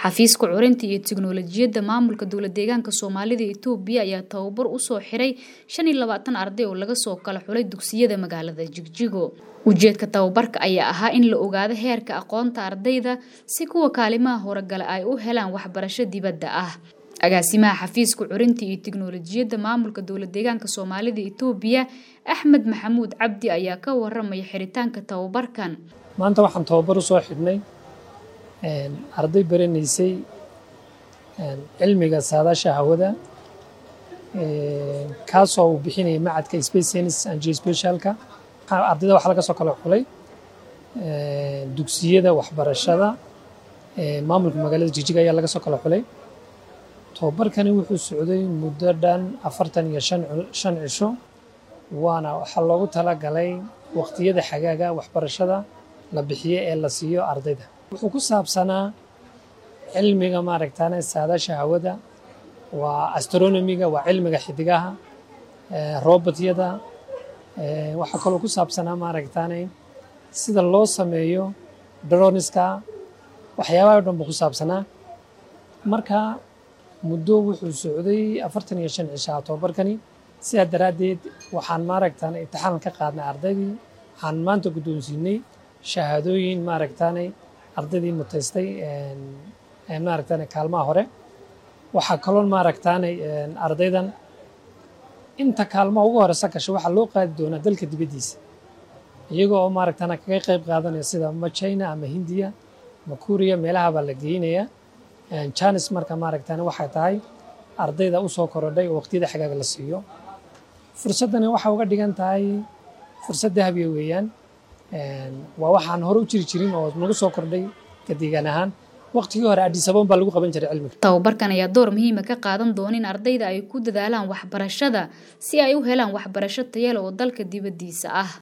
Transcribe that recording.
xafiiska curinta iyo tiknoolajiyadda maamulka dowlad deegaanka soomaalida itoobiya ayaa tababar usoo xiray shan iyo labaatan arday oo laga soo kala xulay dugsiyada magaalada jigjigo ujeedka tababarka ayaa ahaa in la ogaado heerka aqoonta ardayda si kuwa kaalimaha horogale ay u helaan waxbarasho dibadda ah agaasimaha xafiiska curinta iyo tiknoolajiyadda maamulka dowlad deegaanka soomaalida itoobiya axmed maxamuud cabdi ayaa ka waramaya xiritaanka tababarkan maanta waxaan tababar usoo xidhnay arday baranaysay cilmiga saadaasha hawada kaasoo uu bixinaya macadka space science and geospatialka ardayda waxaa laga soo kala xulay dugsiyada waxbarashada maamulka magaalada jijig ayaa laga soo kala xulay tababarkani wuxuu socday muddo dhan afartan iyo shan cisho waana waxaa loogu talagalay waqtiyada xagaaga waxbarashada la bixiyo ee la siiyo ardayda wuxuu ku saabsanaa cilmiga maaragtaane saadaasha hawada waa astronomiga waa cilmiga xidigaha robotyada waxaa kaloo ku saabsanaa maaragtaane sida loo sameeyo droniska waxyaabaha o dhan buu ku saabsanaa marka muddo wuxuu socday afartan iyo shan cishaa tababarkani sidaa daraaddeed waxaan maaragtaane imtixaan ka qaadnay ardaydii waxaan maanta guddoonsiinay shahaadooyin maaragtaane ardaydii mutaystay maaragtaane kaalmaha hore waxaa kaloon maaragtaane ardaydan inta kaalmaha ugu horeysa gasha waxaa loo qaadi doonaa dalka dibaddiisa iyaga oo maaragtaane kaga qayb qaadanaya sida ma china ama hindiya ma kuuriya meelaha baa la geynaya janis marka maaragtaane waxay tahay ardayda usoo korodhay oo waqtiyada xagaaga la siiyo fursaddani waxay uga dhigan tahay fursad dahabiya weeyaan waa waxaan hore u jiri jirin oo nagu soo kordhay ka deegaan ahaan waqtigii hore adhisaboon baa lagu qaban jiray cilmiga tababarkan ayaa door muhiima ka qaadan doona in ardayda ay ku dadaalaan waxbarashada si ay u helaan waxbarasho tayale oo dalka dibaddiisa ah